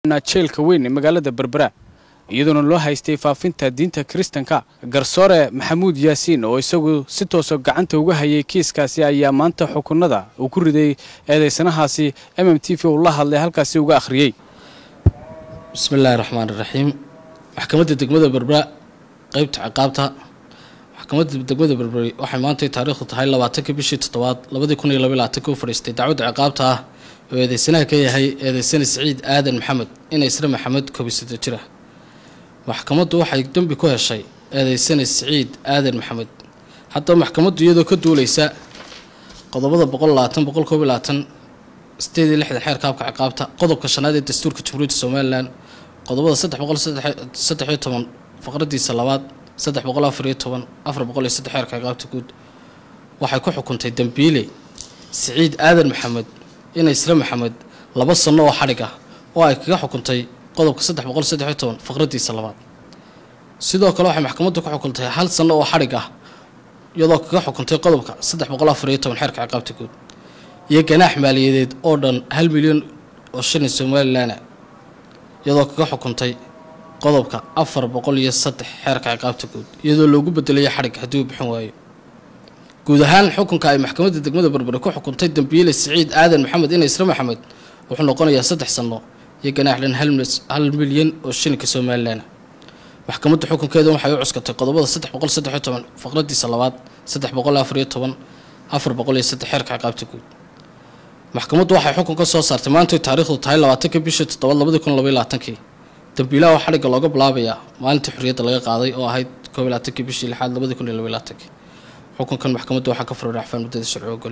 jeelka weyn ee magaalada berbera iyadoona loo haystay faafinta diinta kiristanka garsoore maxamuud yaasiin oo isagu si toosa gacanta uga hayay kiiskaasi ayaa maanta xukunada uu ku riday eedeysanahaasi m m t v uu la hadlay halkaasi uga akhriyey bismillaahi raxmaan iraxiim maxkamadda degmada berbera qeybta ciqaabta maxkamadda degmada berberi waxay maantay taariikhdu tahay labaatankii bishii toddobaad labadii kun iyo laba labaatanki u fadhiistay dacwadda ciqaabta ah oo eedeysanaha ka yahay eedeysane siciid aadan maxamed ina isra maxamed kobisado jira maxkamaddu waxay dembi ku heshay eedeysane siciid aadan maxamed haddaba maxkamaddu iyadoo ka duuleysa qodobada boqol labaatan boqol koob iyo labaatan sideed iyo lixda xeerka habka ciqaabta qodobka shanaad ee dastuurka jamhuuriyadda somalilan qodobada saddex boqol saddex iyo toban faqradiisa labaad saddex boqol afar iyo toban afar boqol iyo saddex xeerka ciqaabta guud waxay ku xukuntay dembiile siciid aadan maxamed ina isra maxamed laba sanno oo xadhig ah oo ay kaga xukuntay qodobka saddex boqol saddex iyo toban faqradiisa labaad sidoo kale waxay maxkamaddu ku xukuntay hal sanno oo xadhig ah iyadoo kaga xukuntay qodobka saddex boqol afar iyo toban xeerka ciqaabta guud iyo ganaax maaliyadeed oo dhan hal milyan oo shilin somalilan iyadoo kaga xukuntay qodobka afar boqol iyo saddex xeerka ciqaabta guud iyadoo loogu bedelayo xadhig haddii uu bixin waayo guud ahaan xukunka ay maxkamadda degmada berbere ku xukuntay dembiile siciid aadan maxamed ina isra maxamed wuxuu noqonayaa saddex sanno iyo ganaax dhan hal milyan oo shilinka somalilan maxkamadda xukunkeeda waxay u cuskatay qodobada saddex boqol saddex iyo toban faqradiisa labaad saddex boqol afar iyo toban afar boqol iyo saddex xeerka ciqaabta guud maxkamaddu waxay xukun ka soo saartay maantay taariikhdu tahay labaatankii bishii toddobaad labadii kun labaiy labaatankii dambiilaha oo xadhigga looga bilaabayaa maalintii xorriyadda laga qaaday oo ahayd koob iyo labaatankii bishii lixaad labadii kun iyo labaiy labaatankii xukunkan maxkamaddu waxaa ka furay racfaan muddada sharci ogol